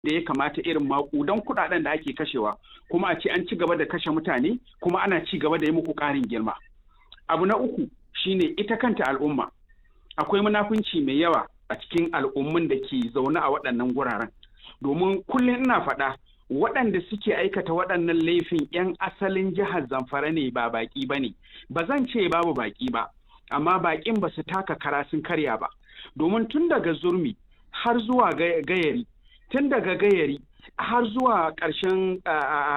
da ya kamata irin maƙudan kuɗaɗen da ake kashewa kuma a ce an ci gaba da kashe mutane kuma ana ci gaba da yi muku ƙarin girma abu na uku shine ita kanta al'umma akwai munafunci mai yawa a cikin al'ummun da ke zaune a waɗannan guraren domin kullum ina faɗa waɗanda suke aikata waɗannan laifin 'yan asalin jihar zamfara ne ba baƙi ba ne ba zan ce babu baƙi ba amma baƙin ba su taka kara sun karya ba domin tun daga zurmi har zuwa gayari tun daga gayari har zuwa ƙarshen